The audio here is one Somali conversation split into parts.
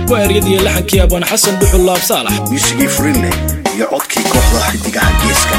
waa eryadii laxankii abaan xasan dhuxul laab saalax miisigii furinle iyo codkii kooxda xidigaha geeska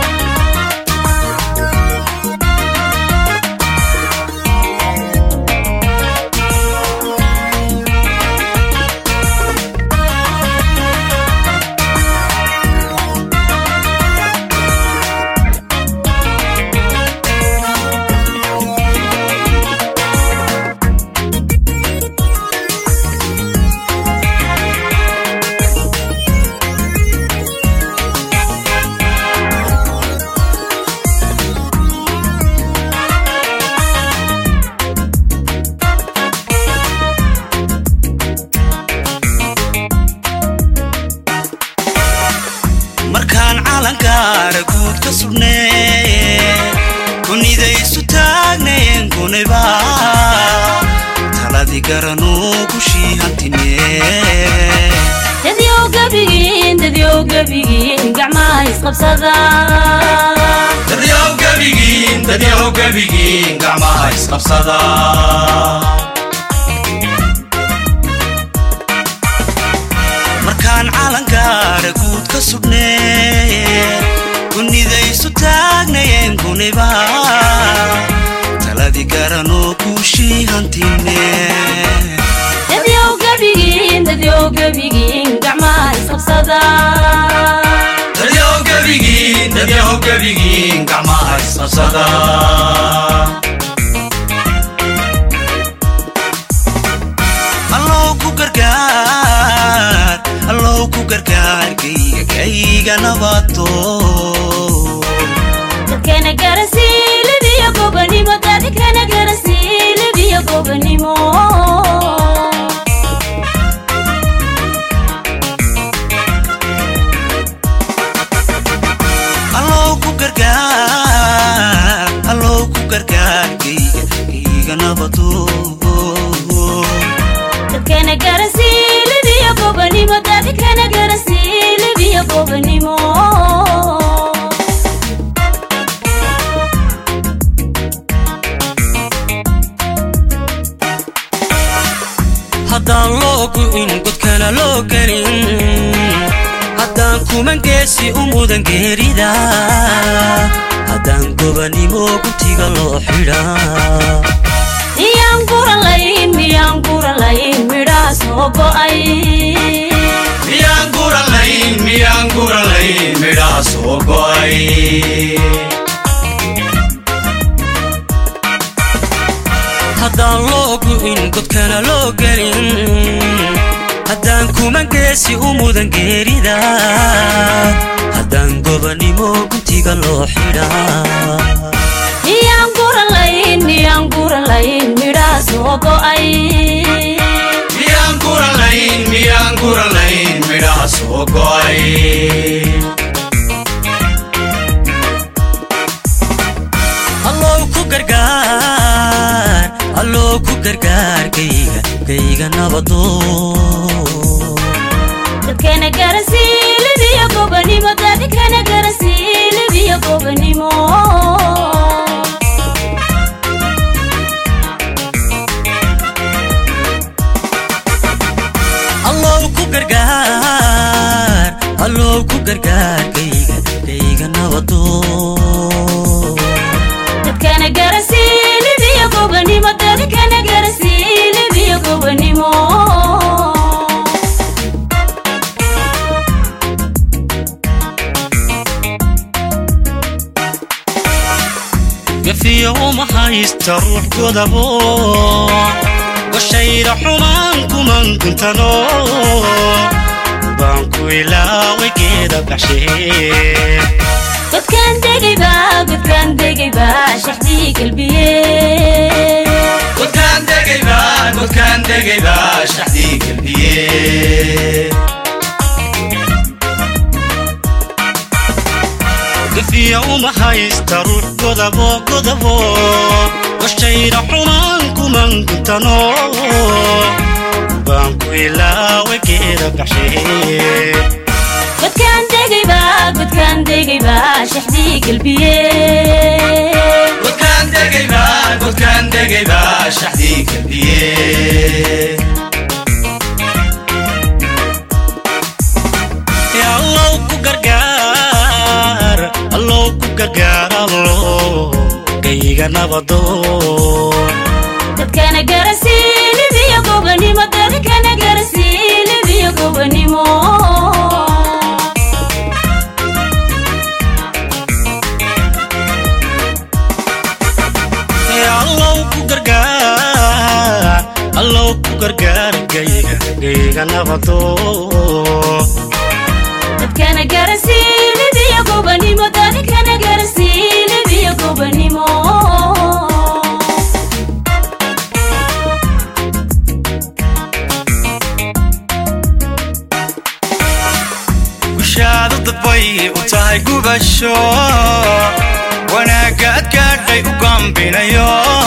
markaan calankaara guud ka sugnee kunidaysu taagneen kuniba taladii garanuu gushii hantinee dadyow gebigiin dadyow gebigiin gacmaha isqabsada dadyow gebigiin dadyow gebigiin gacmaha isqabsada markaan calankaara guud ka sugnee kunidaysu taagnayeen kuniba taladii garanoo guushii hantinee dadyow gebigiin dadyow gebigiin gacmaha isqabsada dadyow gebigiin dadyow gebigiin gacmaha isqabsada allow ku gargaar allow ku gargaar kayga kayga nabato dadkana garasiilibiyo gobanimo dadkana garasiilibiyo gobanimo allow ku gargaar allow ku gargaar kayga kayga nabato dadkana garasiilibiyo gobanimo dadkana garasiilibiyo gobanimo haddaan loo gu'in godkana loo gelin haddaan kuman geesi u mudan geerida haddaan gobanimo gutiga loo xidhaa miyaan guralayn miyaan guralayn midhaha soo go'ay miyaan guralayn miyaan guralayn midhaha soo go'ay haddaan loo gu'in godkana loo gelin haddaan kuman geesi u mudan geerida haddaan gobanimo gutiga loo xidhaa miyaan guralayn miyaan guralayn midhaha soo go'ay miyaan guralayn miyaan guralayn midhaha soo go'ay allow ku gargaar allow ku gargaar kayga kayga nabado dadkana garasiilibiyo gobanimo dadkana garasiilibiyo gobanimo allow ku gargaar allow ku gargaar kayga kayga nabado dadkana garasiilibiyo gobanimo dadkana garasiilibiyo gobanimo gafiyo uma haysta ruux godabo washayra xumaan kuman kuntano baan ku ilaaway geeda baxshee godkaan degayba godkaan degayba shaxdii galbiye godkaan degayba godkaan degayba shaxdii galbiye gafiya uma haysta ruux godabo godabo washayra xumaan kuman kuntano baan ku ilaaway geeda baxshee godkaan degayba godkaan degayba shaxdii galbiye godkaan degayba godkaan degayba shaxdii galbiye nabadoon dadkana garasiilibiyo gobanimo dadkana garasiilibiyo gobanimo Ee allow ku gargaar allow ku gargaar gayga gayga nabadoon dadkana garasiilibiyo gobanimo dadkana garasiilibiyo gobanimo gushaadu dadbay u tahay gubasho wanaagga ad gaadhay u gambinayo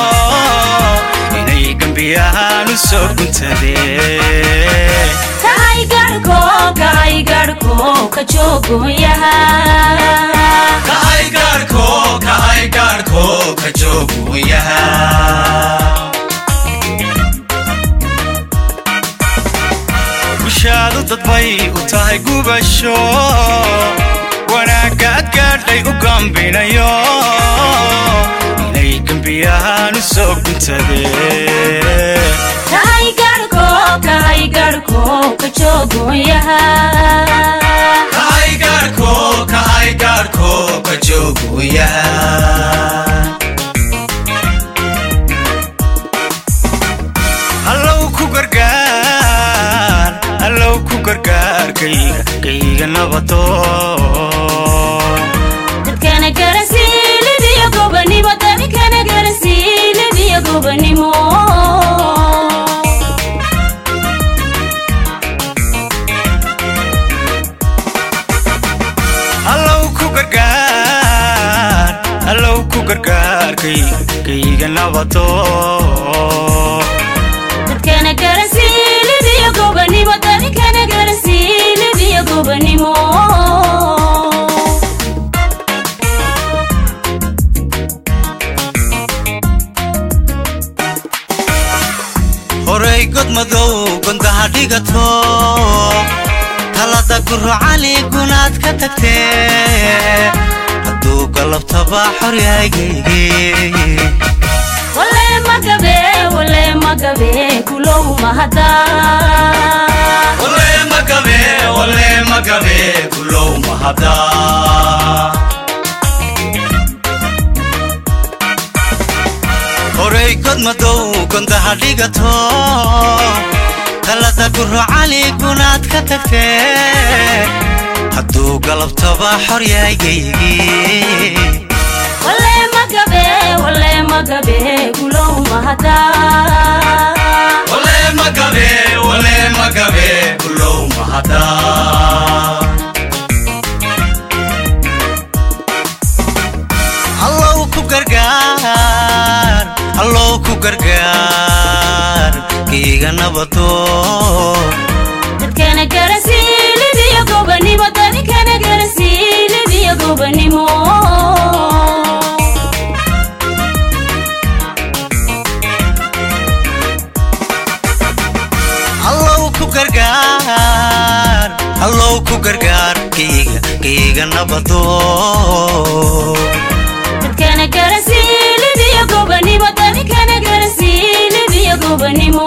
inay gembiyahaan u soo guntadeen kahay garhko kahay garhko ka joogoyaha kahay gaarhko kahay gaarhko ka jooguyaha gushaadu dadbay u tahay gubasho wanaagga ad gaadhay u gambinayo inay gembiyahaan u soo guntadeen kahay garhko kahay garhko ka joogoyaha kahay gaarhko kahay gaarhko ka jooguyaha allow ku gargaar allow ku gargaar kayga kayga nabadoon dadkana garasiilibiyo gobanimo dadkana garasiilibiyo gobanimo allow ku gargaar allow ku gargaar kayga kayga nabadoon dadkana garasiilibiyo gobanimo dadkana garasiilibiyo gobanimo horay god madow gondaha dhigato talada gurocali gunaad ka tagtee hadduu galabtaba xoryagayge wale magabe wale magabe kulow mahada wale magabe wale magabe kulow mahada horay god madow gondaha dhigato talada gurocali gunaad ka tagtee hadduu galabtaba xoryagayge wale magabe wale magabe kulow mahada wale magabe wale magabe kulow mahada allow ku gargaar allow ku gargaar kayga nabadoon dadkana garasiilibiyo gobanimo dadkana garasiilibiyo gobanimo allow ku gargaar allow ku gargaar kayga kayga nabadoon dadkana garasiilibiyo gobanimo dadkana garasiilibiyo gobanimo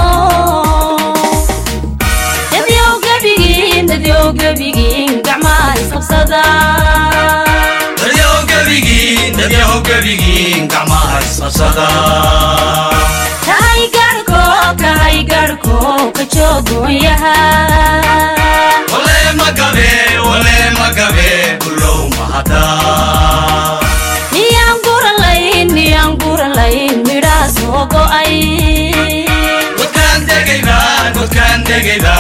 dadyow gebigiin dadyow gebigiin gacmaha isqabsada dadyahow gebigiin dadyahow gebigiin gacmaha isqabsada kahay garhko kahay garhko ka joogoyaha wale magabe wale magabe kulow mahada miyaan guralayn miyaan guralayn midhaha soo go'ay godkaan degayba godkaan degayba